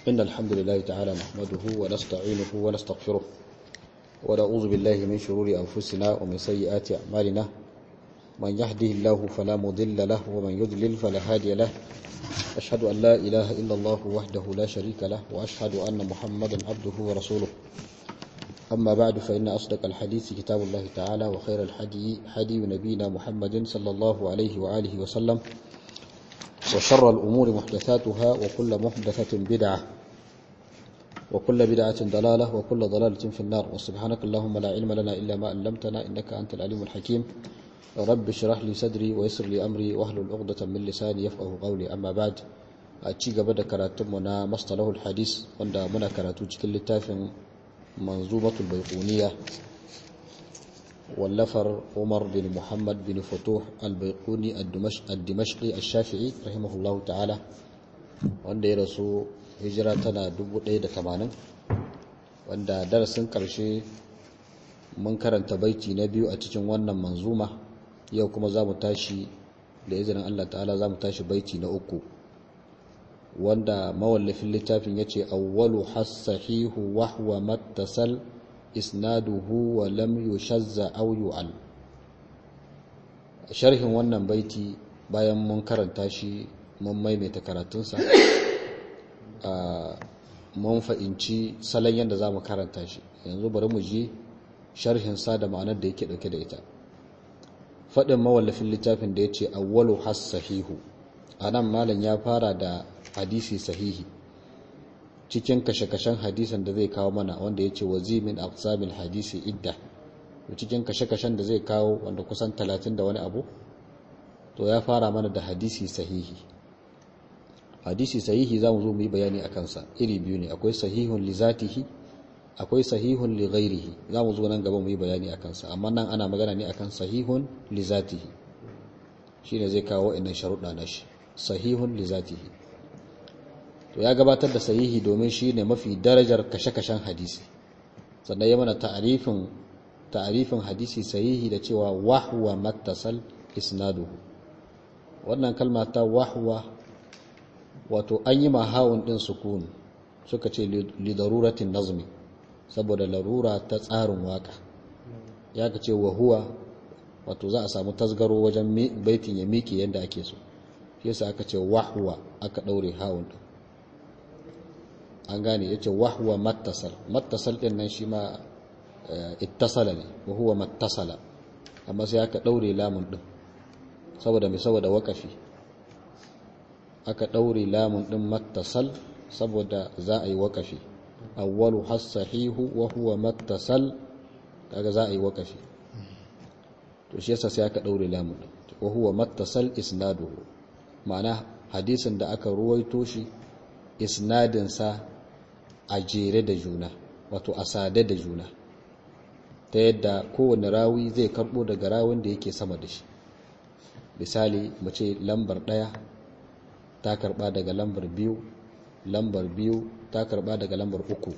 إن الحمد لله تعالى نحمده ونستعينه ونستغفره ونعوذ بالله من شرور أنفسنا ومن سيئات أعمالنا من يهده الله فلا مضل له ومن يضلل فلا هادي له أشهد أن لا إله إلا الله وحده لا شريك له وأشهد أن محمدا عبده ورسوله أما بعد فإن أصدق الحديث كتاب الله تعالى وخير الحدي حدي نبينا محمد صلى الله عليه وآله وسلم وشر الأمور محدثاتها وكل محدثة بدعة وكل بدعة ضلالة وكل ضلالة في النار وسبحانك اللهم لا علم لنا إلا ما علمتنا إنك أنت العليم الحكيم رب اشرح لي صدري ويسر لي أمري واحلل عقدة من لساني يفقه قولي أما بعد أتشي قبل كراتمنا مصطلح الحديث وندا منا كراتو cikin littafin منظومة البيقونية واللفر عمر بن محمد بن فتوح البيقوني الدمشقي الشافعي رحمه الله تعالى wanda ya rasu hijira tana 1080 wanda darasin karshe mun karanta baiti na biyu a cikin wannan manzuma yau kuma za mu tashi da izinin Allah ta'ala za mu tashi baiti na uku wanda mawallafin littafin ya ce awwalu hassahihu wahwa mattasal isnaduhu wa lam yushazza aw yu'al sharhin wannan baiti bayan mun karanta shi mun maimaita karatunsa mun fa'inci salon yadda za mu karanta shi yanzu bari mu ji sharhinsa da ma'anar da yake ɗauke da ita faɗin mawallafin littafin da ya ce awwalu hassahihu a nan malam ya fara da hadisi sahihi cikin kashe-kashen hadisan da zai kawo mana wanda ya ce wazimin aqsamin hadisi idda cikin kashe-kashen da zai kawo wanda kusan talatin da wani abu to ya fara mana da hadisi sahihi hadisi sahihi za mu zo mu yi bayani a kansa iri biyu ne akwai sahihun li zatihi akwai sahihun li ghairihi za mu zo nan gaba mu yi bayani a kansa amma nan ana magana ne akan sahihun li zatihi shine zai kawo wa'annan sharuɗa na shi sahihun li zatihi to ya gabatar da sahihi domin shi ne mafi darajar kashe-kashen hadisi sannan ya mana ta'arifin ta'arifin hadisi sahihi da cewa wahwa mattasal isnaduhu wannan kalma ta wahwa wato an yi mahawun din sukun suka ce li daruratin nazmi saboda larura ta tsarin waka ya ka ce wahuwa wato za a samu tasgaro wajen baitin ya miƙe yadda ake so shi yasa aka ce wahwa aka ɗaure hawun din an gane ya ce wahwa mattasal mattasal ɗin nan shi ma ittasala ne wahuwa mattasala amma sai aka ɗaure lamun ɗin saboda mai saboda wakafi aka ɗaure lamun ɗin mattasal saboda za a yi wakafi awwalu hassahihu wa huwa mattasal kaga za a yi wakafi to shi yasa sai aka ɗaure lamun ɗin wa huwa mattasal isnaduhu ma'ana hadisin da aka ruwaito shi isnadinsa a jere da juna wato a sade da juna ta yadda kowane rawi zai karbo daga rawin da yake sama da shi misali mu ce lambar ɗaya ta karba daga lambar biyu lambar biyu ta karba daga lambar uku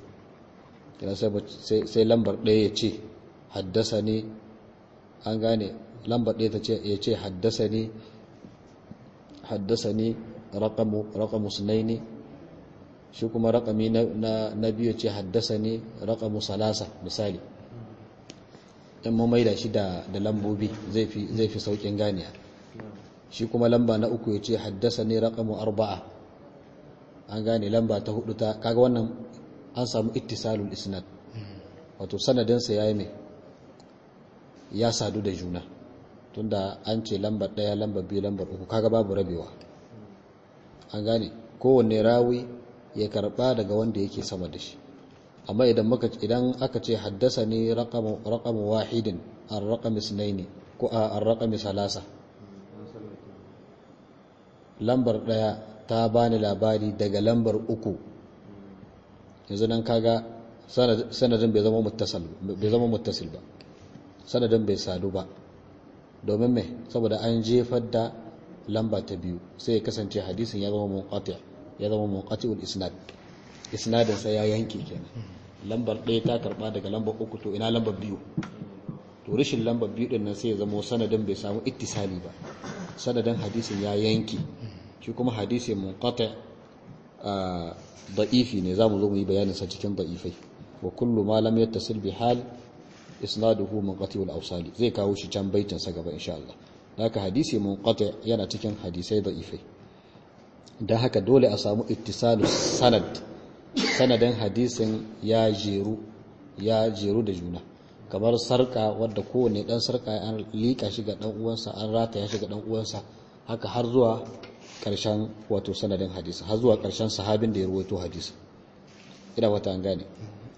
sai lambar ɗaya ya ce haddasa ne an gane lambar ɗaya ya ce haddasa ne haddasa ne raƙamu sunaini shi kuma raƙami na biyu ce haddasa ne raƙamu salasa misali in mamaida shi da lambobi zai fi sauƙin ganiya shi kuma lamba na uku ya ce haddasa ne raƙamu arba'a an gane lamba ta hudu ta kaga wannan an samu ittisalul isnad wato sanadinsa ya yi mai ya sadu da juna tunda an ce lambar ɗaya lambar biyu lambar uku kaga babu rabewa an gane kowanne rawi ya karba daga wanda yake sama da shi amma idan muka idan aka ce haddasa ne raqamu raqamu wahidin ar-raqam isnaini ko ar-raqam salasa lambar daya ta bani labari daga lambar uku yanzu nan kaga sanadin bai zama muttasal bai zama muttasil ba sanadin bai sadu ba domin me saboda an jefar da lamba ta biyu sai ya kasance hadisin ya zama munqati' ya zama munqati'ul isnad isnadin sa ya yanke kenan lambar ɗaya ta karba daga lambar uku to ina lambar biyu to rashin lambar biyu din nan sai ya zama sanadin bai samu ittisali ba sanadin hadisin ya yanke shi kuma hadisi munqati da'ifi ne zamu zo mu yi bayanin sa cikin da'ifai wa kullu ma lam yattasil bi hal isnaduhu munqati wal awsali zai kawo shi can baitin sa gaba insha Allah haka hadisi munqati yana cikin hadisai da'ifai dan haka dole a samu ittisalu sanad sanadin hadisin ya jeru ya jeru da juna kamar sarka wadda kowane dan sarka an lika shi ga dan uwansa an rata ya shiga dan uwansa haka har zuwa karshen wato sanadin hadisi har zuwa karshen sahabin da ya rawaito hadisi ina wata an gane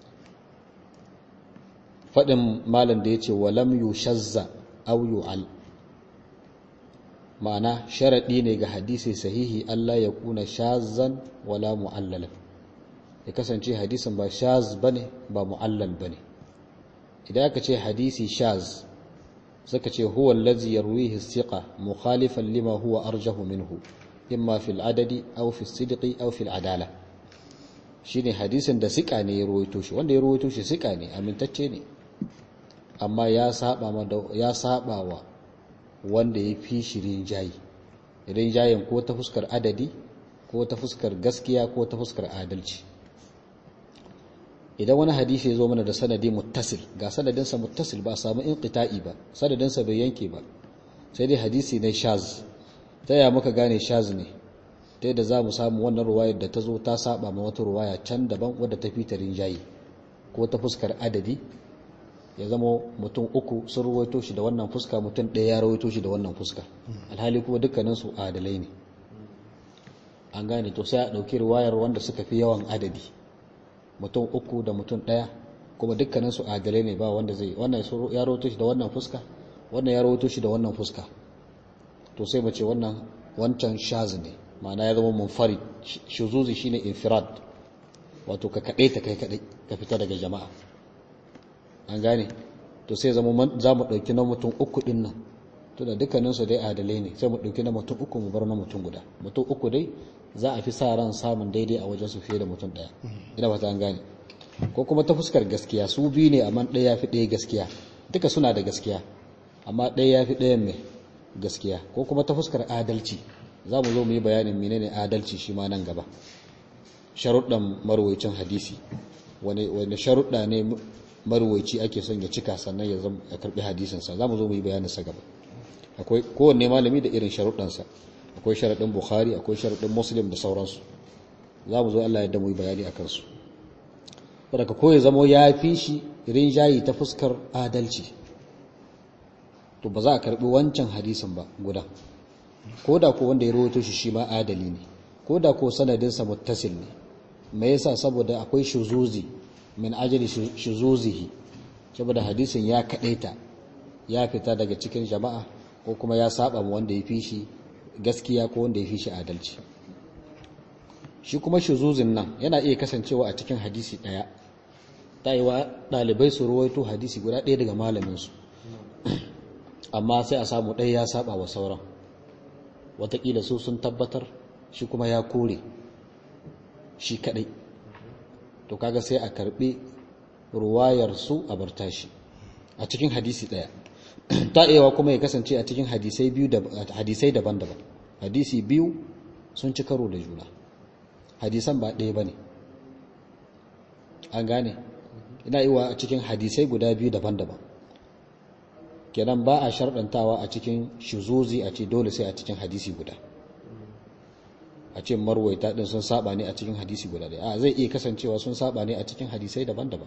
fadin malam da yace walam yushazza aw yu'al ma'ana sharadi ne ga hadisi sahihi Allah ya kuna shazzan wala mu'allalan ya kasance hadisin ba shaz bane ba mu'allal bane idan aka ce hadisi shaz suka ce huwa allazi yarwihi thiqa mukhalifan lima huwa arjahu minhu imma fil adadi aw fi sidqi aw fil adala shine hadisin da sika ne ya rawaito shi wanda ya rawaito shi sika ne amintacce ne amma ya saba ma ya saba wa wanda ya fi shi rinjayi rinjayen ko ta fuskar adadi ko ta fuskar gaskiya ko ta fuskar adalci idan wani hadisi ya zo mana da sanadi muttasil ga sanadinsa muttasil ba a samu inqita'i ba sanadinsa bai yanke ba sai dai hadisi ne shaz ta ya muka gane shaz ne ta yadda za mu samu wannan ruwayar da ta zo ta saba ma wata ruwaya can daban wadda ta fita rinjayi ko ta fuskar adadi ya zama mutum uku sun ruwaito shi da wannan fuska mutum ɗaya ya ruwaito shi da wannan fuska alhali kuma dukkaninsu adalai ne an gane to sai a ɗauki ruwayar wanda suka fi yawan adadi mutum uku da mutum ɗaya kuma dukkaninsu adalai ne ba wanda zai wannan ya rawato shi da wannan fuska wannan ya rawato shi da wannan fuska to sai mace wannan wancan shaz ne ma'ana ya zama munfarid shuzuzi shine infirad wato ka kaɗai ta kai kaɗai ka fita daga jama'a an gane to sai zama za mu ɗauki na mutum uku ɗin nan to da dukkaninsu dai adalai ne sai mu ɗauki na mutum uku mu bar na mutum guda mutum uku dai za a fi sa ran samun daidai a wajen su fiye da mutum ɗaya ina ba ta an gane ko kuma ta fuskar gaskiya su biyu ne amma ɗaya ya fi ɗaya gaskiya duka suna da gaskiya amma ɗaya ya fi ɗayan mai gaskiya ko kuma ta fuskar adalci za mu zo mu yi bayanin menene adalci shi ma nan gaba sharuɗan marwaicin hadisi wani sharuɗa ne marwaici ake son ya cika sannan ya zama ya karɓi hadisinsa za mu zo mu yi bayaninsa gaba akwai kowanne malami da irin sharuɗansa akwai sharaɗin bukhari akwai sharaɗin muslim da sauransu za mu zo allah yadda mu yi bayani a kansu wadda ko ya zama ya fi shi rinjayi ta fuskar adalci to ba za a karɓi wancan hadisin ba guda ko da ko wanda ya rawaito shi shi ma adali ne ko da ko sanadinsa muttasil ne me yasa saboda akwai shuzuzi min ajali shuzuzihi saboda hadisin ya kadaita ya fita daga cikin jama'a ko kuma ya saba wanda ya fi shi gaskiya ko wanda ya fi shi adalci shi kuma shuzuzin nan yana iya kasancewa a cikin hadisi daya wa dalibai su ruwaito hadisi guda ɗaya daga malaminsu amma sai a samu ɗaya ya saba wa sauran watakila su sun tabbatar shi kuma ya kore shi kadai to kaga sai a karbi ruwayar su a barta shi a cikin hadisi daya ta'ewa kuma ya kasance a cikin hadisai biyu da hadisai daban-daban hadisi biyu sun ci karo da juna hadisan ba ɗaya bane an gane ina iwa a cikin hadisai guda biyu daban-daban kenan ba a sharɗantawa a cikin shuzuzi a ce dole sai a cikin hadisi guda a ce marwaita din sun saba ne a cikin hadisi guda ɗaya a zai iya kasancewa sun saba ne a cikin hadisai daban-daban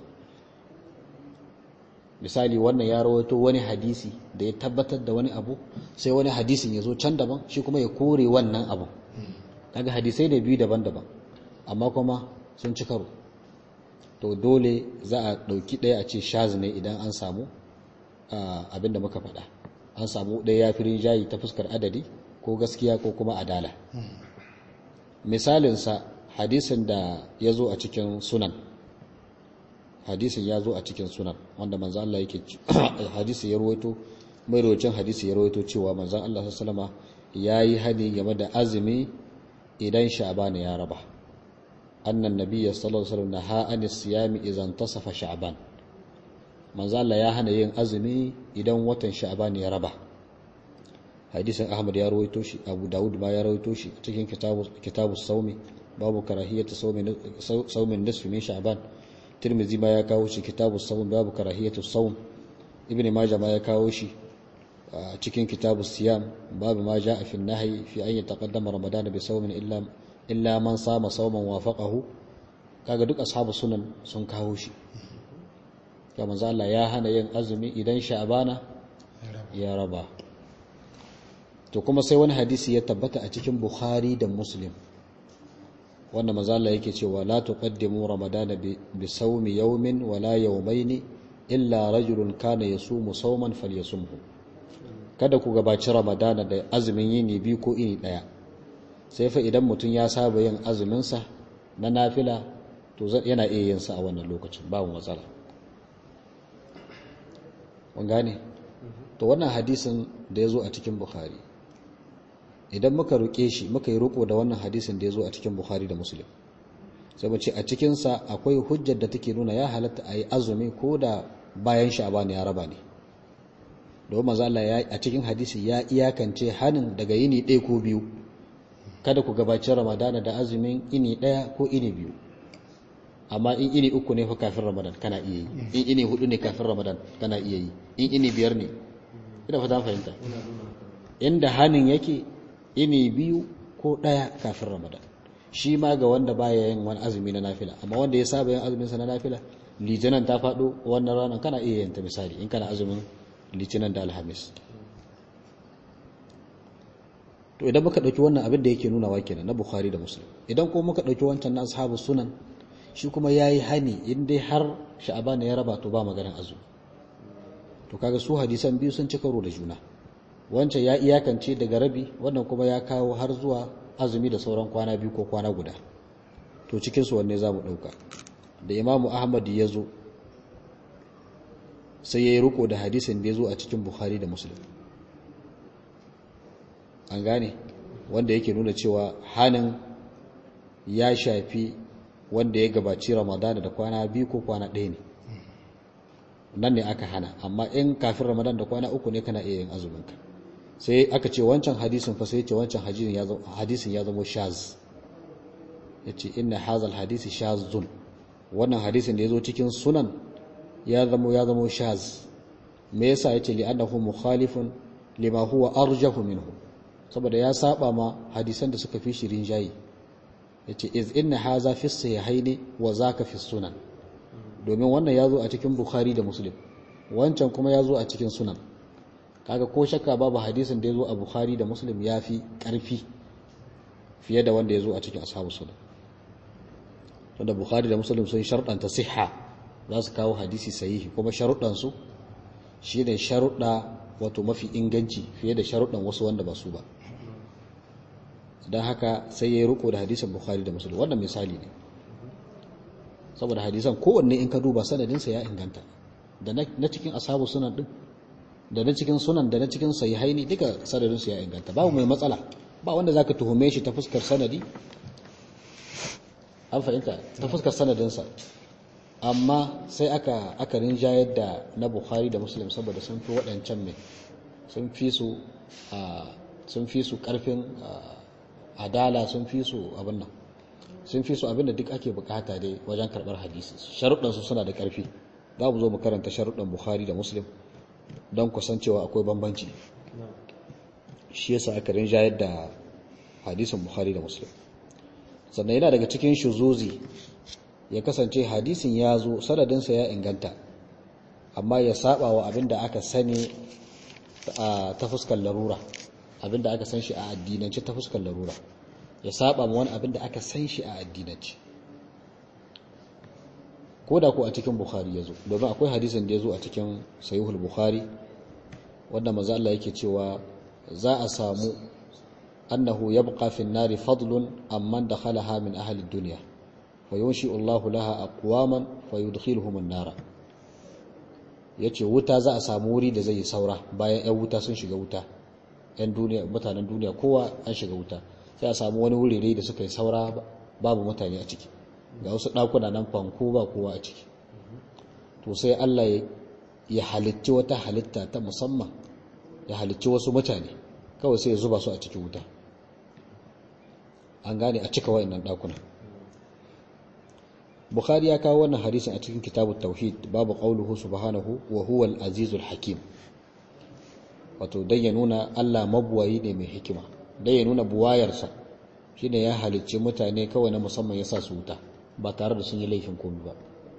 misali wannan ya rawaito wani hadisi da ya tabbatar da wani abu sai wani hadisin ya zo can daban shi kuma ya kore wannan abu kaga hadisai da biyu daban-daban amma kuma sun ci karo to dole za a ɗauki ɗaya a ce shaz ne idan an samu abin da muka faɗa an samu ɗaya ya fi rinjayi ta fuskar adadi ko gaskiya ko kuma adala misalinsa hadisin da ya zo a cikin sunan hadisin ya zo a cikin sunan wanda manzan Allah yake hadisi ya ruwaito mai rocin hadisi ya ruwaito cewa manzan Allah sallama ya yi hani game da azumi idan sha'ban ya raba annan nabiyya sallallahu alaihi wasallam naha anis siyami idan tasafa sha'ban manzan Allah ya hana yin azumi idan watan sha'ban ya raba hadisin ahmad ya rawaito shi abu dawud ma ya rawaito shi cikin kitabu kitabu saumi babu karahiyatu saumi saumin nisfi min sha'ban tirmidhi ma ya kawo shi kitabu saum babu karahiyatu saum ibn majah ma ya kawo shi cikin kitabu siyam babu ma jaa fi nahyi fi an yataqaddama ramadan bi saumin illa illa man sama sauman wafaqahu kaga duk ashabu sunan sun kawo shi ya manzo Allah ya hana yin azumi idan sha'bana ya raba to kuma sai wani hadisi ya tabbata a cikin bukhari da muslim wanda manzo Allah yake cewa la tuqaddimu ramadana bi sawmi yawmin wala yawmayn illa rajulun kana yasumu sawman falyasumhu kada ku gabaci ramadana da azumin yini biyu ko ini daya sai fa idan mutum ya saba yin azumin sa na nafila to yana iya yin sa a wannan lokacin babu matsala mun gane to wannan hadisin da ya zo a cikin bukhari idan muka roƙe shi muka yi roƙo da wannan hadisin da ya zo a cikin bukhari da muslim sai mu ce a cikinsa akwai hujjar da take nuna ya halatta a yi azumi ko da bayan sha'ban ya raba ne domin maza Allah ya a cikin hadisi ya iyakance hanin daga yini ɗaya ko biyu kada ku gabaci ramadana da azumin ini ɗaya ko ini biyu amma in ini uku ne fa kafin ramadan kana iya yi in ini hudu ne kafin ramadan kana iya yi in ini biyar ne ina fata fahimta inda hanin yake ini biyu ko ɗaya kafin ramadan shi ma ga wanda baya yin wani azumi na nafila amma wanda ya saba yin azumin sa na nafila litinin ta faɗo wannan ranar kana iya yin ta misali in kana azumin litinin da alhamis to idan muka ɗauki wannan abin da yake nuna wa kenan na bukhari da muslim idan kuma muka ɗauki wancan na ashabu sunan shi kuma ya yi hani in dai har sha'aban ya raba to ba maganin azumi to kaga su hadisan biyu sun ci karo da juna wancan ya iyakance daga rabi wannan kuma ya kawo har zuwa azumi da sauran kwana biyu ko kwana guda to cikinsu wanne za mu ɗauka da imamu ahmad ya zo sai ya yi riko da hadisin da ya zo a cikin bukhari da muslim an gane wanda yake nuna cewa hannun ya shafi wanda ya gabaci ramadana da kwana biyu ko kwana ɗaya ne nan ne aka hana amma in kafin ramadan da kwana uku ne kana iya yin azuminka sai aka ce wancan hadisin fa sai ce wancan hadisin ya zama shaz ya ce inna hazal hadisi shazun wannan hadisin da ya zo cikin sunan ya zama ya zama shaz me yasa ya ce li'annahu mukhalifun lima huwa arjahu minhu saboda ya saba ma hadisan da suka fi shirin jayi yace iz inna haza fi sahihaini wa zaka fi sunan domin wannan ya zo a cikin bukhari da muslim wancan kuma ya zo a cikin sunan kaga ko shakka babu hadisin da ya zo a bukhari da muslim ya fi ƙarfi fiye da wanda ya zo a cikin ashabu sunan wanda bukhari da muslim sun sharɗanta siha za su kawo hadisi sahihi kuma sharuɗansu shi ne sharuɗa wato mafi inganci fiye da sharuɗan wasu wanda ba su ba don haka sai ya yi riko da hadisin bukhari da muslim wannan misali ne saboda hadisan kowanne in ka duba sanadinsa ya inganta da na cikin asabu sunan din da na cikin sunan da na cikin sahihaini duka sanadinsu ya inganta babu mai matsala ba wanda zaka tuhume shi ta fuskar sanadi an fahimta ta fuskar sanadinsa amma sai aka aka rinjayar da na bukhari da muslim saboda sun fi waɗancan mai sun fi su sun fi su ƙarfin adala sun fi su abin nan sun fi su abin da duk ake bukata dai wajen karɓar hadisi sharuɗansu suna da ƙarfi za mu zo mu karanta sharuɗan bukhari da muslim don kusancewa akwai bambanci shi yasa aka rinjayar da hadisin bukhari da muslim sannan yana daga cikin shuzuzi ya kasance hadisin ya zo sanadinsa ya inganta amma ya saba wa abin da aka sani ta fuskar larura abin da aka san shi a addinance ta fuskar larura ya saba ma wani abin da aka san shi a addinance ko da ko a cikin bukhari ya zo domin akwai hadisin da ya zo a cikin sayuhul bukhari wanda maza Allah yake cewa za a samu annahu yabqa fi an-nari fadlun amman dakhalaha min ahli ad-dunya fayunshi Allahu laha aqwaman fayudkhiluhum an-nara yace wuta za a samu wuri da zai saura bayan ƴan wuta sun shiga wuta ƴan duniya mutanen duniya kowa an shiga wuta sai a samu wani wuri da suka yi saura babu mutane a ciki ga wasu ɗakuna nan fanko ba kowa a ciki to sai Allah ya halicci wata halitta ta musamman ya halicci wasu mutane kawai sai ya zuba su a cikin wuta an gane a cika wa'annan ɗakuna bukhari ya kawo wannan hadisin a cikin kitabut tauhid babu qauluhu subhanahu wa huwa al-azizul hakim wato dan ya nuna Allah mabuwayi ne mai hikima dan ya nuna buwayarsa shine ya halicci mutane kawai na musamman ya sa su wuta ba tare da sun yi laifin komai ba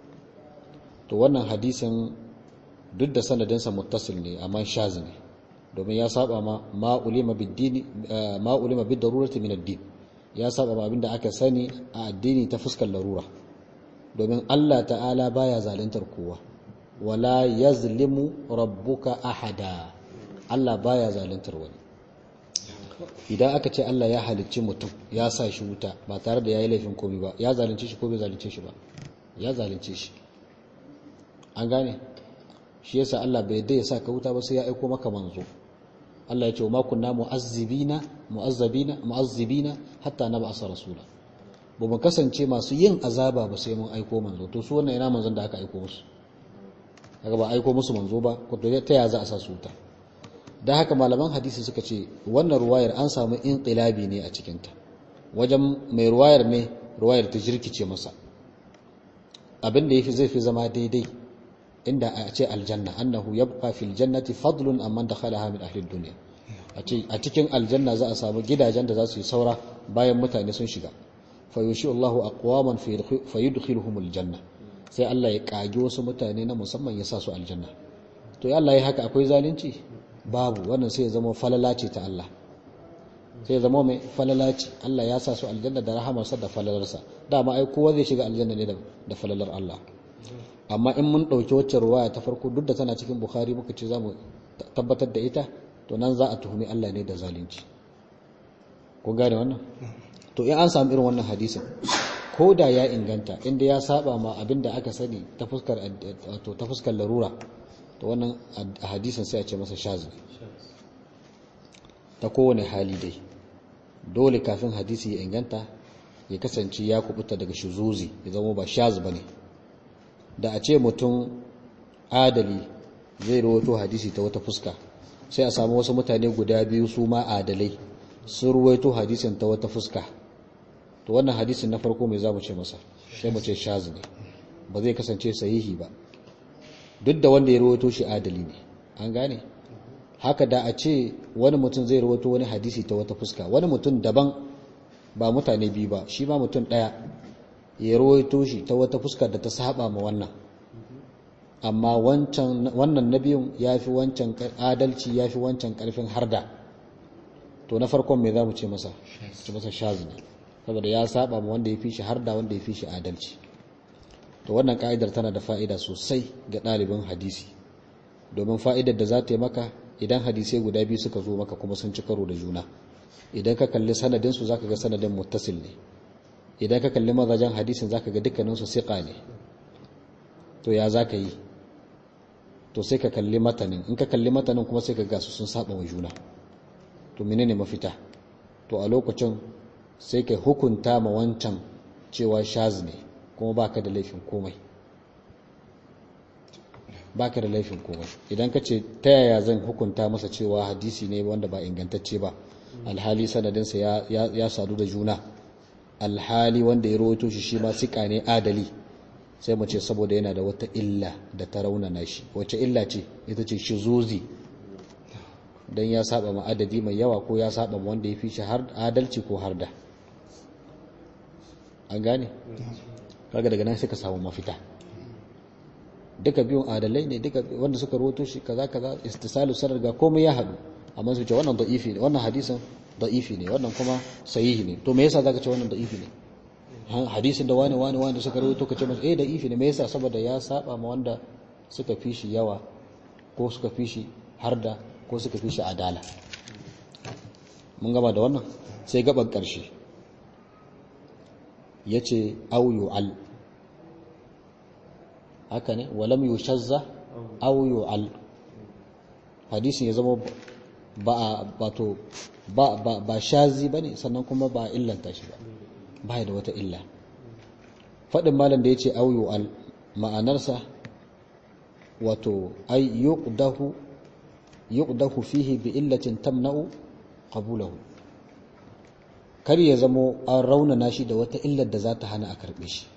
to wannan hadisin duk da sanadinsa muttasil ne amma shaz ne domin ya saba ma ma ulima bid-dini ma ulima bid-darurati min ad-din ya saba ma abinda aka sani a addini ta fuskar larura domin Allah ta'ala baya zaluntar kowa wala yazlimu rabbuka ahada Allah baya zaluntar wani idan aka ce Allah ya halicci mutum ya sa shi wuta ba tare da yayi laifin komai ba ya zalunce shi ko bai zalunce shi ba ya zalunce shi an gane shi yasa Allah bai dai ya sa ka wuta ba sai ya aiko maka manzo Allah ya ce ma kunna mu'azzibina mu'azzabina mu'azzibina hatta nab'asa rasula ba mu kasance masu yin azaba ba sai mun aiko manzo to su wannan ina manzon da aka aiko musu kaga ba aiko musu manzo ba ko to ta ya za a sa su wuta dan haka malaman hadisi suka ce wannan ruwayar an samu inqilabi ne a cikin ta wajen mai ruwayar ne ruwayar ta jirkice masa abin da yafi zai fi zama daidai inda a ce aljanna annahu yabqa fil jannati fadlun amman dakhalaha min ahli dunya a cikin aljanna za a samu gidajen da za su yi saura bayan mutane sun shiga fayushi Allahu aqwaman fayudkhiluhum aljanna sai Allah ya kage wasu mutane na musamman ya sa su aljanna to ya Allah ya haka akwai zalunci babu wannan sai ya zama falala ce ta Allah sai ya zama mai falala ce Allah ya sa su aljanna da rahamarsa da falalarsa dama ai kowa zai shiga aljanna ne da falalar Allah amma in mun ɗauki wacce ruwaya ta farko duk da tana cikin bukhari muka ce za mu tabbatar da ita to nan za a tuhumi Allah ne da zalunci ko gane wannan to in an samu irin wannan hadisin ko da ya inganta inda ya saba ma abin da aka sani ta fuskar to ta fuskar larura to wannan hadisin sai a ce masa shazi ta kowane hali dai dole kafin hadisi ya inganta ya kasance ya kubuta daga shuzuzi ya zama ba shaz bane da a ce mutum adali zai rawaito hadisi ta wata fuska sai a samu wasu mutane guda biyu su ma adalai sun ruwaito hadisin ta wata fuska to wannan hadisin na farko mai zamu ce masa sai mu ce shaz ne ba zai kasance sahihi ba duk da wanda ya rawaito shi adali ne an gane haka da a ce wani mutum zai rawaito wani hadisi ta wata fuska wani mutum daban ba mutane biyu ba shi ma mutum ɗaya ya rawaito shi ta wata fuska da ta saba ma wannan amma wannan na biyun ya fi wancan adalci ya fi wancan ƙarfin harda to na farkon mai za mu ce masa ce masa shazi ne saboda ya saba ma wanda ya fi shi harda wanda ya fi shi adalci to wannan ka'idar tana da fa'ida sosai ga ɗalibin hadisi domin fa'idar da za ta yi maka idan hadisai guda biyu suka zo maka kuma sun ci karo da juna idan ka kalli sanadinsu za ka ga sanadin muttasil ne idan ka kalli mazajen hadisin za ka ga dukkaninsu siƙa ne to ya za ka yi to sai ka kalli matanin in ka kalli matanin kuma sai ka ga su sun saba wa juna to menene mafita to a lokacin sai ka hukunta ma wancan cewa shaz ne kuma baka da laifin komai baka da laifin komai idan ka ce ta yaya zan hukunta masa cewa hadisi ne wanda ba ingantacce ba alhali sanadinsa ya sadu da juna alhali wanda ya rawaito shi shi ma sika ne adali sai mu ce saboda yana da wata illa da ta raunana shi wace illa ce ita ce shizuzi don ya saba ma adadi mai yawa ko ya saba ma wanda ya fi shi har adalci ko har da an gane kaga daga nan suka samu mafita duka biyun adalai ne duka wanda suka rawaito shi kaza kaza istisalu sanar ga komai ya haɗu amma su ce wannan da'ifi ne wannan hadisin da'ifi ne wannan kuma sahihi ne to me yasa zaka ce wannan da'ifi ne hadisin da wani wani wani suka rawaito kace masa eh da'ifi ne me yasa saboda ya saba ma wanda suka fi shi yawa ko suka fi shi harda ko suka fi shi adala mun gaba da wannan sai gaban karshe yace au yu'al haka ne walam yushazza au yu'al hadisin ya zama ba bato ba ba ba shazi bane sannan kuma ba illanta shi ba ba da wata illa fadin malam da yace auyu al ma'anarsa wato ay yuqdahu yuqdahu fihi bi illatin tamna'u qabulahu kar ya zamo an raunana shi da wata illar da za ta hana a karbe shi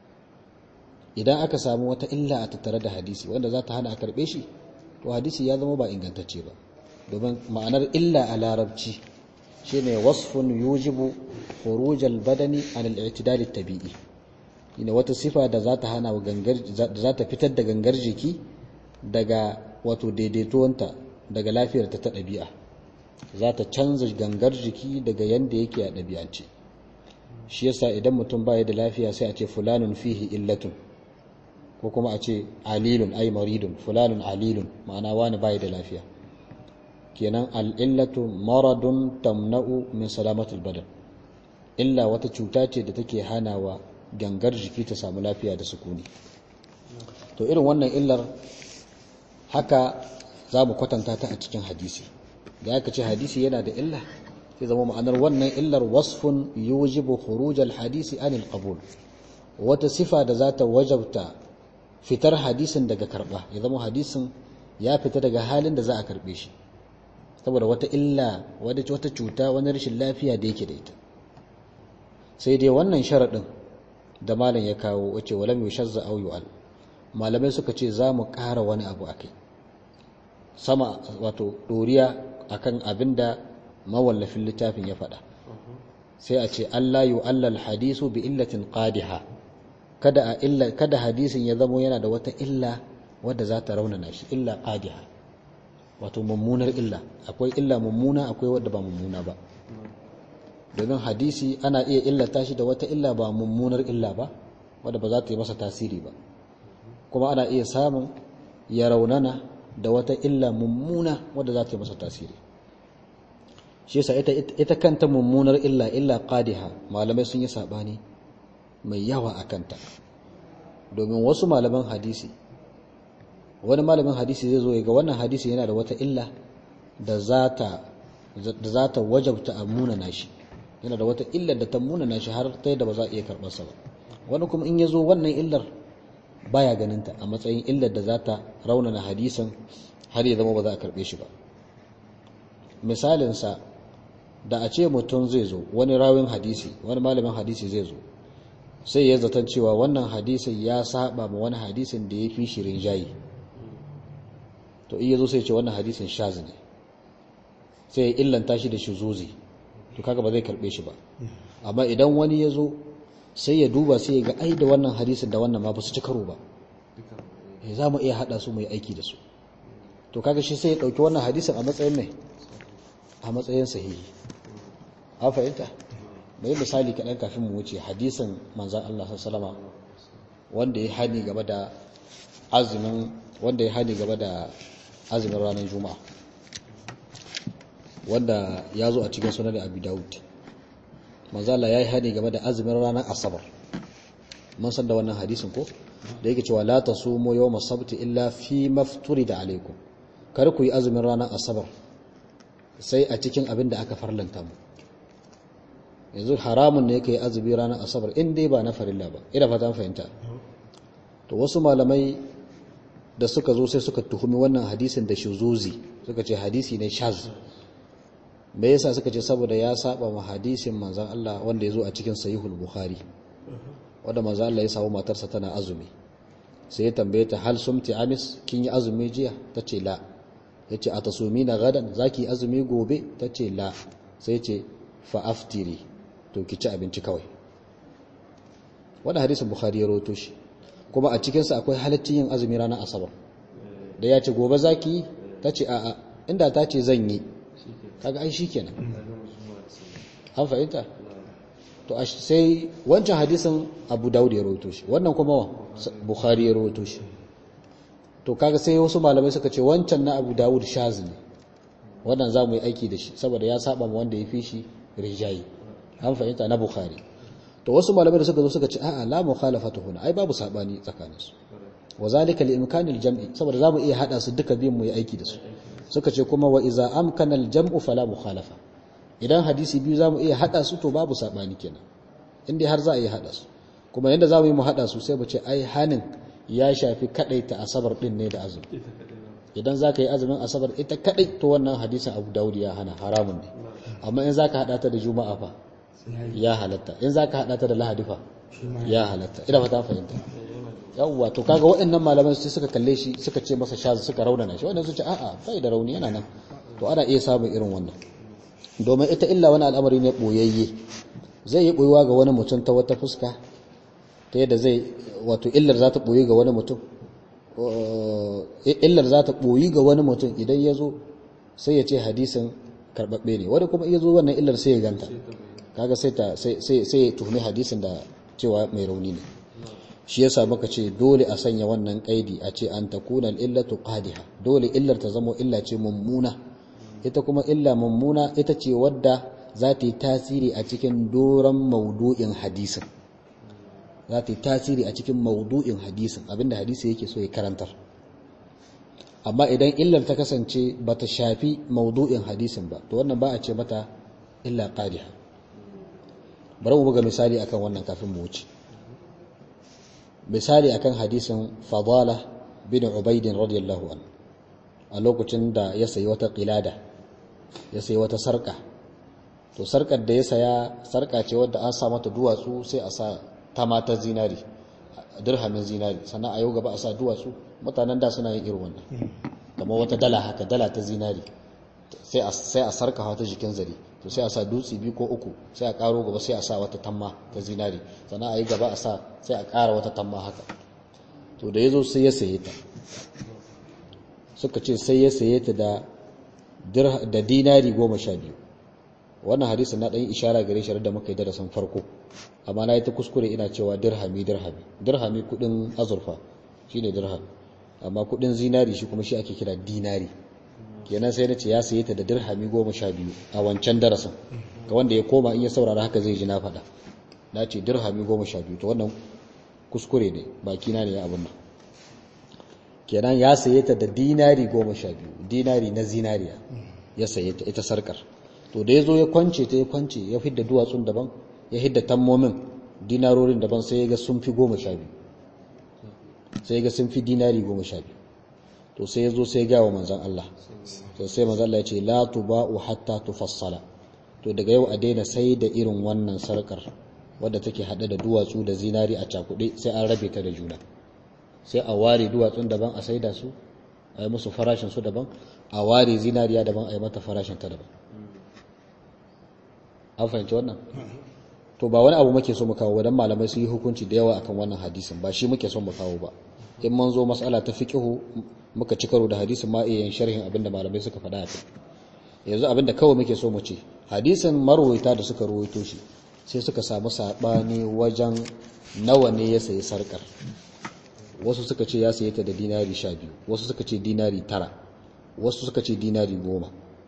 idan aka samu wata illa a tattare da hadisi wanda za ta hana a karbe shi to hadisi ya zama ba ingantacce ba domin ma'anar illa a larabci shine wasfun yujibu khurujal badani an al-i'tidal at-tabi'i ina wata sifa da za ta hana gangar da za ta fitar da gangar jiki daga wato daidaituwanta daga lafiyar ta ta ɗabi'a za ta canza gangar jiki daga yanda yake a ɗabi'ance shi yasa idan mutum baya da lafiya sai a ce fulanun fihi illatun ko kuma a ce alilun ay maridun fulanun alilun ma'ana wani baya da lafiya kenan al'illatu maradun tamna'u min salamatul badan illa wata cuta ce da take hanawa gangar jiki ta samu lafiya da sukuni to irin wannan illar haka za mu kwatanta ta a cikin hadisi da aka ce hadisi yana da illa sai zama ma'anar wannan illar wasfun yujibu khurujal hadisi anil qabul wata sifa da za ta wajabta fitar hadisin daga karba ya zama hadisin ya fita daga halin da za a karbe shi saboda wata illa wata cuta wani rashin lafiya da yake da ita sai dai wannan sharaɗin da malam ya kawo wace walam yushazza aw yu'al malamai suka ce za mu ƙara wani abu akai sama wato doriya akan abinda mawallafin littafin ya faɗa sai a ce Allah yu'allal hadisu bi illatin qadiha kada a illa kada hadisin ya zamo yana da wata illa wadda za ta raunana shi illa qadiha wato mummunar illa akwai illa mummuna akwai wadda ba mummuna ba domin hadisi ana iya illata shi da wata illa ba mummunar illa ba wadda ba za ta yi masa tasiri ba kuma ana iya samun ya raunana da wata illa mummuna wadda za ta yi masa tasiri shi yasa ita, ita kanta mummunar illa illa qadiha malamai sun yi sabani mai yawa a kanta domin wasu malaman hadisi wani malamin hadisi zai zo ya ga wannan hadisi yana da wata illa da za ta wajabta a munana shi yana da wata illar da ta munana shi har ta yadda ba za a iya karɓarsa ba wani kuma in ya zo wannan illar baya ganinta a matsayin illar da za ta raunana hadisan har ya zama ba za a karɓe shi ba misalinsa da a ce mutum zai zo wani rawin hadisi wani malamin hadisi zai zo sai ya zaton cewa wannan hadisin ya saba ma wani hadisin da ya fi shirin jayi to iya zo sai ce wannan hadisin shaz ne sai ya illanta shi da shuzuzi to kaga ba zai karbe shi ba amma idan wani ya zo sai ya duba sai ya ga ai da wannan hadisin da wannan ma ba su ci karo ba eh za mu iya hada su mu yi aiki da su to kaga shi sai ya dauki wannan hadisin a matsayin mai a matsayin sahihi a fahimta mai misali kaɗan kafin mu wuce hadisin manzan Allah sallama wanda ya hani game da azumin wanda ya hani game da azumin ranar juma'a wanda ya zo a cikin sunan abu dawud manzala ya yi hani game da azumin ranar asabar mun san da wannan hadisin ko da yake cewa la tasumu yawma sabti illa fi mafturi da alaikum kar ku yi azumin ranar asabar sai a cikin abin da aka farlanta mu yanzu haramun ne kai azumi ranar asabar in dai ba na farilla ba ina fata fahimta to wasu malamai da suka zo sai suka tuhumi wannan hadisin da shuzuzi suka ce hadisi ne shaz me yasa suka ce saboda ya saba ma hadisin manzon Allah wanda ya zo a cikin sahihul bukhari wanda manzon Allah ya samu matarsa tana azumi sai ya tambaye ta hal sumti amis kin yi azumi jiya tace la yace atasumina gadan zaki azumi gobe tace la sai ce fa aftiri to ki ci abinci kawai wanda hadisin bukhari ya roto shi kuma a cikinsa akwai halaccin yin azumi ranar asabar da ya ce gobe zaki ta ce a'a inda ta ce zan yi kaga ai shi kenan an fahimta to sai wancan hadisin abu dawud ya roto shi wannan kuma bukhari ya roto shi to kaga sai wasu malamai suka ce wancan na abu dawud shaz ne wannan za mu yi aiki da shi saboda ya saba ma wanda ya fi shi rijayi an fahimta na bukhari to wasu malamai da suka zo suka ce a'a la mukhalafatu huna ai babu sabani tsakanin su wa zalika li imkanil jam'i saboda zamu iya hada su duka biyun mu yi aiki da su suka ce kuma wa iza amkana al jam'u fala mukhalafa idan hadisi biyu zamu iya hada su to babu sabani kenan indai har za a iya hada su kuma yanda zamu yi mu hada su sai mu ce ai hanin ya shafi kadaita asabar din ne da azumi idan za ka yi azumin asabar ita kadai to wannan hadisin abu dawud ya hana haramun ne amma in za ka haɗa ta da juma'a fa ya halatta in za ka haɗa ta da lahadi fa ya halatta ina fata fahimta yawwa to kaga waɗannan malaman sai suka kalle shi suka ce masa shaz suka raunana shi waɗannan su ce a'a bai da rauni yana nan to ana iya samun irin wannan domin ita illa wani al'amari ne boyayye zai yi boyuwa ga wani mutum ta wata fuska ta yadda zai wato illar za ta boyi ga wani mutum illar za ta boyi ga wani mutum idan ya zo sai ya ce hadisin karɓaɓɓe ne wani kuma iya zo wannan illar sai ya ganta kaga sai ta sai ya tuhumi hadisin da cewa mai rauni ne shi yasa muka ce dole a sanya wannan kaidi a ce an takuna illatu qadiha dole illar ta zamo illa ce mummuna ita kuma illa mummuna ita ce wadda za ta yi tasiri a cikin doron maudu'in hadisin za ta yi tasiri a cikin maudu'in hadisin abinda hadisi yake so ya karantar amma idan illar ta kasance ba ta shafi maudu'in hadisin ba to wannan ba a ce mata illa qadiha bari mu buga misali akan wannan kafin mu wuce misali akan hadisin fadala bin ubaidin radiyallahu anhu a lokacin da ya sayi wata qilada ya sayi wata sarka to sarkar da ya saya sarka ce wadda an sa mata duwatsu sai a sa ta mata zinari dirhamin zinari sannan a yau gaba a sa duwatsu mutanen da suna yin irin wannan kamar wata dala haka dala ta zinari sai a sarka wata jikin zare to sai a sa dutse biyu ko uku sai a karo gaba sai a sa wata tamma ta zinari sannan a yi gaba a sa sai a kara wata tamma haka to da ya zo sai ya saye ta suka ce sai ya saye ta da dinari goma sha biyu wannan hadisin na ɗan ishara gare shi da muka yi darasin farko amma na yi ta kuskure ina cewa dirhami dirhami dirhami kudin azurfa shine dirhami amma kudin zinari shi kuma shi ake kira dinari kenan sai na ce ya saye ta da dirhami goma sha biyu a wancan darasin ga wanda ya koma in ya saurara haka zai ji na faɗa na ce dirhami goma sha biyu to wannan kuskure ne bakina ne ya abin nan kenan ya saye ta da dinari goma sha biyu dinari na zinariya ya saye ta ita sarkar to da ya zo ya kwance ta ya kwance ya fidda duwatsun daban ya hidda tammomin dinarorin daban sai ya ga sun fi goma sha biyu sai ya ga sun fi dinari goma sha biyu to sai ya zo sai ya gawa manzan Allah to sai manzan Allah ya ce la tuba'u hatta tufassala to daga yau a daina sai da irin wannan sarkar wadda take hade da duwatsu da zinari a cakuɗe sai an rabe ta da juna sai a ware duwatsun daban a saida su a yi musu farashin su daban a ware zinariya daban a yi mata farashin ta daban an fahimci wannan to ba wani abu muke so mu kawo dan malamai su yi hukunci da yawa akan wannan hadisin ba shi muke so mu kawo ba in mun zo mas'ala ta fiqhu muka ci karo da hadisin ma iya yin sharhin abinda malamai suka faɗa a kai yanzu abinda kawai muke so mu ce hadisin marwaita da suka ruwaito shi sai suka samu sabani wajen nawa ne ya sayi sarkar wasu suka ce ya saye ta da dinari sha biyu wasu suka ce dinari tara wasu suka ce dinari goma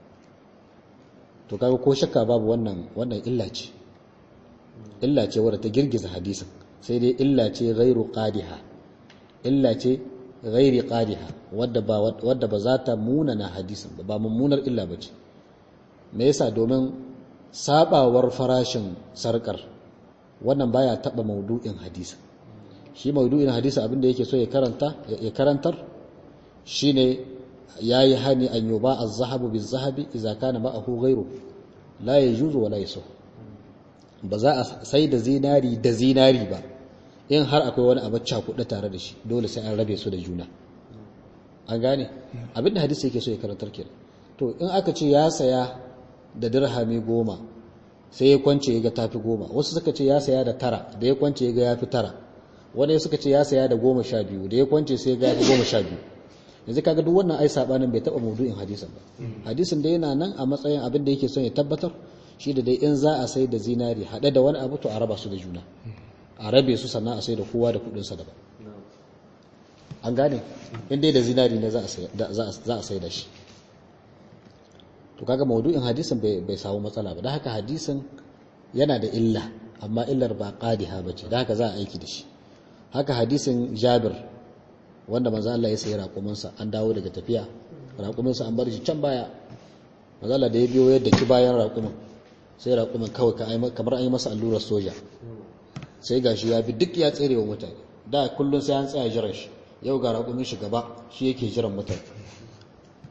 to kaga ko shakka babu wannan wannan illa ce illa ce wadda ta girgiza hadisin sai dai illa ce ghairu qadiha illa ce ghairi qadiha wadda ba wadda ba za ta munana hadisin ba ba mummunar illa bace me yasa domin sabawar farashin sarkar wannan baya taba maudu'in hadisin shi maudu'in hadisi abinda yake so ya karanta ya karantar shine yayi hani an yuba az-zahabu biz-zahabi idza kana ma'ahu ghayru la yajuzu wa la yasuh ba za a sai da zinari da zinari ba in har akwai wani abu cakuɗe tare da shi dole sai an rabe su da juna an gane abinda hadisi yake so ya karantar kenan to in aka ce ya saya da dirhami goma sai ya kwance ya ga tafi goma wasu suka ce ya saya da tara da ya kwance ya ga ya fi tara wani suka ce ya saya da goma sha biyu da ya kwance sai ya ga ya fi goma sha biyu yanzu kaga duk wannan ai sabanin bai taba maudu'in hadisin ba hadisin da yana nan a matsayin abin da yake son ya tabbatar shi da dai in za a sai da zinari haɗe da wani abu to a raba su da juna a rabe su sannan a sai da kowa da kuɗinsa daban an gane in dai da zinari ne za a sai da shi to kaga maudu'in hadisin bai samu matsala ba da haka hadisin yana da illa amma illar ba qadiha bace da haka za a aiki da shi haka hadisin Jabir wanda manzo Allah ya sayi raƙuminsa an dawo daga tafiya raƙuminsa an bar shi can baya manzo Allah da ya biyo yadda ki bayan raƙumin sai raƙumin kawai kamar an yi masa allurar soja sai gashi ya bi duk ya tsere wa mutane da kullum sai an tsaya jiran shi yau ga raƙumin shi gaba shi yake jiran mutane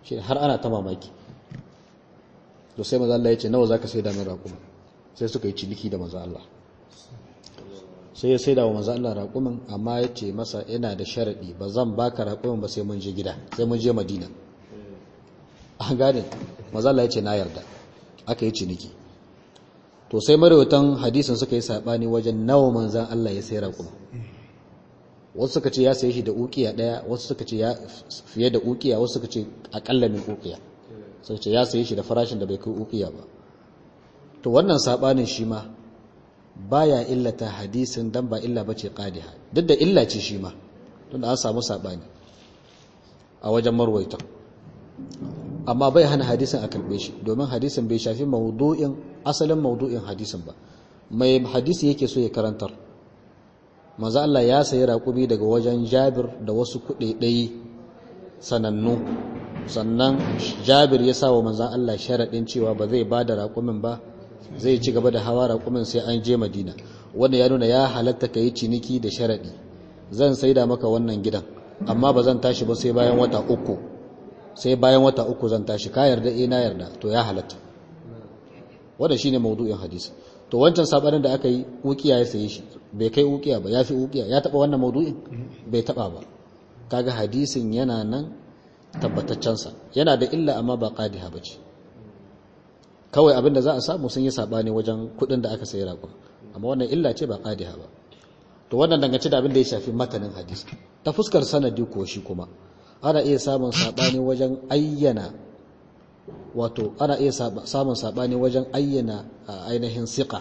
shi har ana ta mamaki to sai maza Allah ya ce nawa zaka sai da min raƙuma sai suka yi ciniki da maza Allah sai ya sai da wa maza Allah raƙumin amma ya ce masa yana da sharaɗi ba zan baka raƙumin ba sai mun je gida sai mun je madina an gane maza Allah ya ce na yarda aka yi ciniki to sai marawatan hadisin suka yi saɓani wajen nawa manzan Allah ya sai raƙumin wasu suka ce ya saye shi da ukiya ɗaya wasu suka ce ya fiye da ukiya wasu suka ce aƙalla min ukiya suka ce ya saye shi da farashin da bai kai ukiya ba to wannan saɓanin shi ma baya illata hadisin dan ba illa bace qadiha duk da illa ce shi ma tunda an samu sabani a wajen marwaita amma bai hana hadisin a karbe shi domin hadisin bai shafi maudu'in asalin maudu'in hadisin ba mai hadisi yake so ya karantar manzo Allah ya sayi raƙumi daga wajen Jabir da wasu kuɗaɗai sanannu sannan Jabir ya sa wa manzon Allah sharaɗin cewa ba zai bada raƙumin ba zai ci gaba da hawa raƙumin sai an je madina wanda ya nuna ya halatta ka yi ciniki da sharaɗi zan saida maka wannan gidan amma ba zan tashi ba sai bayan wata uku sai bayan wata uku zan tashi ka yarda eh na yarda to ya halatta wanda shine maudu'in hadisi to wancan sabanin da aka yi ukiya ya saye shi bai kai ukiya ba ya fi ukiya ya taba wannan maudu'in bai taba ba kaga hadisin yana nan tabbataccensa yana da illa amma ba qadiha bace kawai abinda za a samu sun yi sabani wajen kudin da aka sayi raƙon amma wannan illa ce ba qadiha ba to wannan dangance da abin da ya shafi matanin hadisi ta fuskar sanadi ko shi kuma ana iya samun sabani wajen ayyana wato ana iya samun sabani wajen ayyana ainihin siqa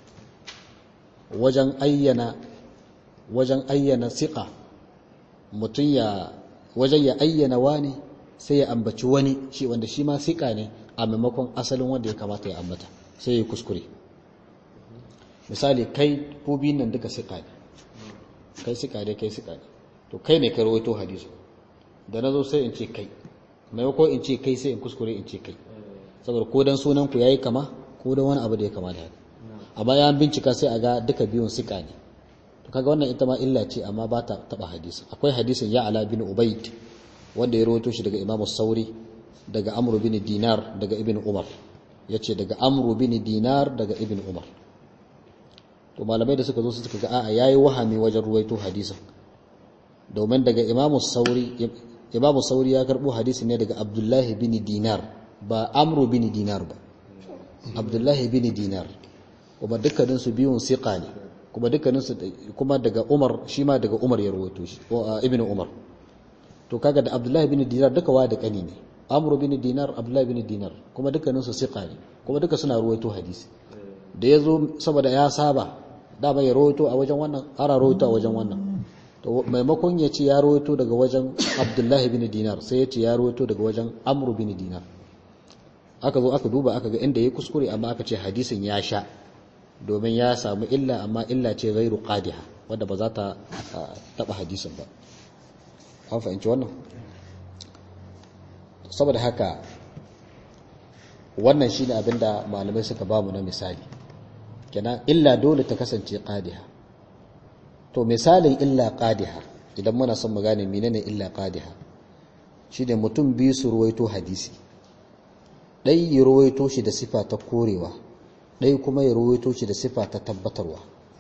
wajen ayyana wajen ayyana siqa mutum ya wajen ya ayyana wani sai ya ambaci wani shi wanda shi ma siqa ne a maimakon asalin wanda ya kamata ya ambata sai ya kuskure misali kai ko biyun nan duka siqa ne kai siqa ne kai siqa ne to kai ne ka rawaito hadisi da nazo sai in ce kai maimakon in ce kai sai in kuskure in ce kai saboda ko dan sunan ku yayi kama ko dan wani abu da ya kama da haka amma ya bincika sai a ga duka biyun siqa ne to kaga wannan ita ma illa ce amma ba ta taba hadisi akwai hadisin ya ala bin ubayd wanda ya rawaito shi daga imam sauri daga amru bin dinar daga ibn umar yace daga amru bin dinar daga ibn umar to malamai da suka zo suka ga a'a yayi wahami wajen ruwaito hadisin domin daga imam sauri imam sauri ya karbo hadisi ne daga abdullahi bin dinar ba amru bin dinar ba abdullahi bin dinar kuma dukkanin su biyun siqa ne kuma dukkanin su kuma daga umar shi ma daga umar ya rawaito shi ibn umar to kaga da abdullahi bin dinar duka wa da kani ne amru bin dinar abdullahi bin dinar kuma dukkanin su siqa ne kuma duka suna ruwaito hadisi da yazo saboda ya saba da bai rawaito a wajen wannan ara rawaito a wajen wannan to maimakon ya ce ya rawaito daga wajen abdullahi bin dinar sai ya ce ya rawaito daga wajen amru bin dinar aka zo aka duba aka ga inda ya kuskure amma aka ce hadisin ya sha domin ya samu illa amma illa ce ghairu qadiha wanda ba za ta taba hadisin ba an fahimci wannan saboda haka wannan shine abinda malamai suka bamu na misali kenan illa dole ta kasance qadiha to misalin illa qadiha idan muna son mu gane menene illa qadiha shine mutum biyu su ruwaito hadisi dai ya ruwaito shi da sifa ta korewa dai kuma ya ruwaito shi da sifa ta tabbatarwa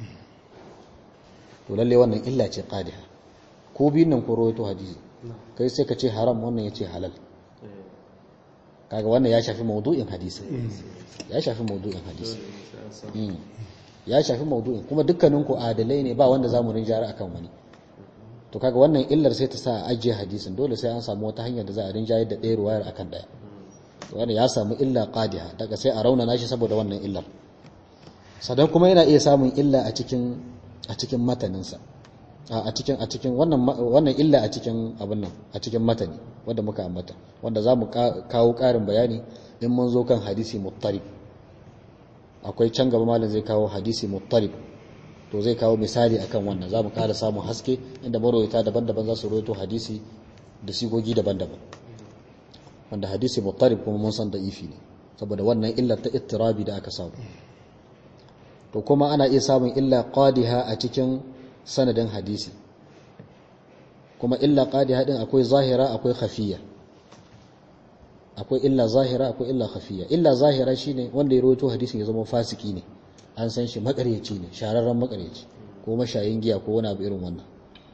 to lalle wannan illa ce qadiha ko biyun nan ko ruwaito hadisi kai sai ka ce haram wannan ya ce halal kaga wannan ya shafi maudu'in hadisi ya shafi maudu'in hadisi ya shafi maudu'in kuma dukkanin ku adalai ne ba wanda zamu rinjara akan wani to kaga wannan illar sai ta sa a ajiye hadisin dole sai an samu wata hanyar da za a rinjayar da ɗaya ruwayar akan ɗaya to wannan ya samu illa qadiha daga sai a raunana shi saboda wannan illar sadan kuma yana iya samun illa a cikin a cikin mataninsa a cikin a cikin wannan wannan illa a cikin abin nan a cikin matani wanda muka ambata wanda zamu kawo ƙarin bayani in mun zo kan hadisi muttarib akwai can gaba malam zai kawo hadisi muttarib to zai kawo misali akan wannan zamu ƙara samun haske inda marwayata daban-daban za su rawaito hadisi da sigogi daban-daban wanda hadisi muttarib kuma mun san da'ifi ne saboda wannan illar ta ittirabi da aka samu to kuma ana iya samun illa qadiha a cikin sanadin hadisi kuma illa qadiha din akwai zahira akwai khafiya akwai illa zahira akwai illa khafiya illa zahira shine wanda ya rawaito hadisin ya zama fasiki ne an san shi makaryaci ne shararren makaryaci ko mashayin giya ko wani abu irin wannan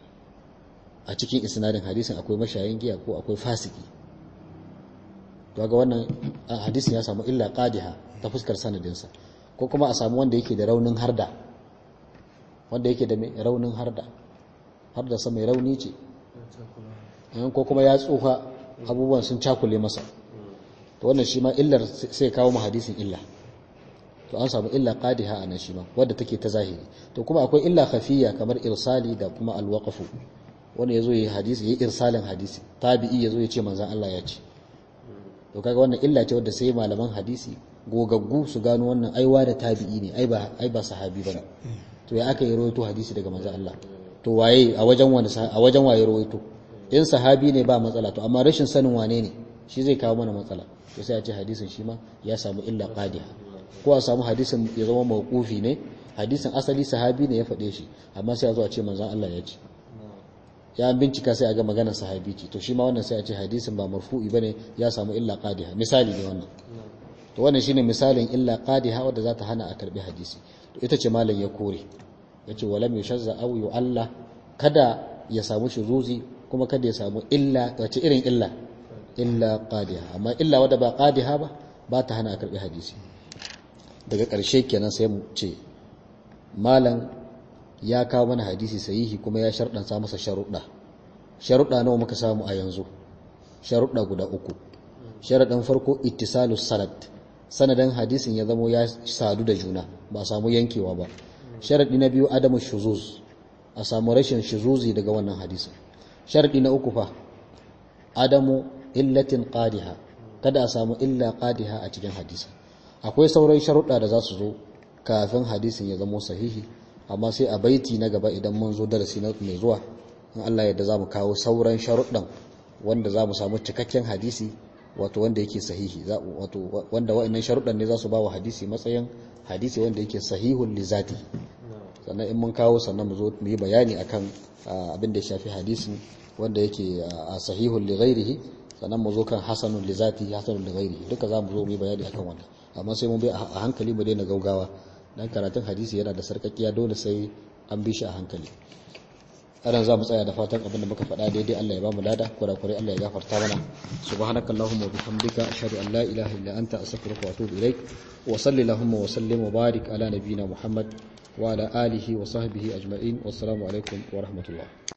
a cikin isnadin hadisin akwai mashayin giya ko akwai fasiki to ga wannan hadisin ya samu illa qadiha ta fuskar sanadinsa ko kuma a samu wanda yake da raunin harda wanda yake da raunin harda harda sa mai rauni ce ko kuma ya tsufa abubuwan sun cakule masa to wannan shi ma illar sai kawo mu hadisin illa to an samu illa qadiha anan shi ma wadda take ta zahiri to kuma akwai illa khafiyya kamar irsali da kuma alwaqfu wanda yazo yi hadisi yi irsalin hadisi tabi'i yazo ya ce manzon Allah ya ce to kaga wannan illa ce wadda sai malaman hadisi gogaggu su gano wannan aiwa da tabi'i ne ai ba ai ba sahabi bane to ya aka yi rawaito hadisi daga manzon Allah to waye a wajen wani a wajen waye rawaito in sahabi ne ba matsala to amma rashin sanin wane ne shi zai kawo mana matsala to sai a ce hadisin shi ma ya samu illa qadiha ko a samu hadisin ya zama mawqufi ne hadisin asali sahabi ne ya faɗe shi amma sai a zo a ce manzon Allah ya ce ya bincika sai a ga maganar sahabi ce to shi ma wannan sai a ce hadisin ba marfu'i bane ya samu illa qadiha misali ne wannan to wannan shine misalin illa qadiha wadda za ta hana a karbi hadisi to ita ce malam ya kore yace walam yushazza aw yu'alla kada ya samu shuzuzi kuma kada ya samu illa wace irin illa illa qadiha amma illa wadda ba qadiha ba ba ta hana a karbi hadisi daga ƙarshe kenan sai mu ce malam ya kawo mana hadisi sahihi kuma ya sharɗanta masa sharuɗa sharuɗa nawa muka samu a yanzu sharuɗa guda uku sharaɗin farko ittisalus sanad sanadin hadisin ya zamo ya sadu da juna ba a samu yankewa ba sharaɗi na biyu adamu shuzuz a samu rashin shuzuzi daga wannan hadisin sharaɗi na uku fa adamu illatin qadiha kada a samu illa qadiha a cikin hadisin akwai sauran sharuɗa da za su zo kafin hadisin ya zamo sahihi amma sai a baiti na gaba idan mun zo darasi na mai zuwa in Allah yadda za mu kawo sauran sharuɗan wanda za mu samu cikakken hadisi wato wanda yake sahihi wato wanda wa'annan sharuɗan ne za su ba wa hadisi matsayin hadisi wanda yake sahihun li zati sannan in mun kawo sannan mu zo mu yi bayani akan abin da ya shafi hadisin wanda yake sahihun li ghairihi sannan mu zo kan hasanun li zati hasanun li ghairihi duka za mu zo mu yi bayani akan wannan amma sai mun bi a hankali mu daina gaugawa dan karatun hadisi yana da sarkakiya dole sai an bi shi a hankali anan za mu tsaya da fatan abin da muka faɗa daidai Allah ya ba mu lada kurakurai Allah ya gafarta mana subhanakallahumma wa bihamdika ashhadu an la ilaha illa anta astaghfiruka wa atubu ilaik wa salli allahumma wa sallim wa barik ala nabiyyina muhammad wa ala alihi wa sahbihi ajma'in wassalamu alaikum wa rahmatullah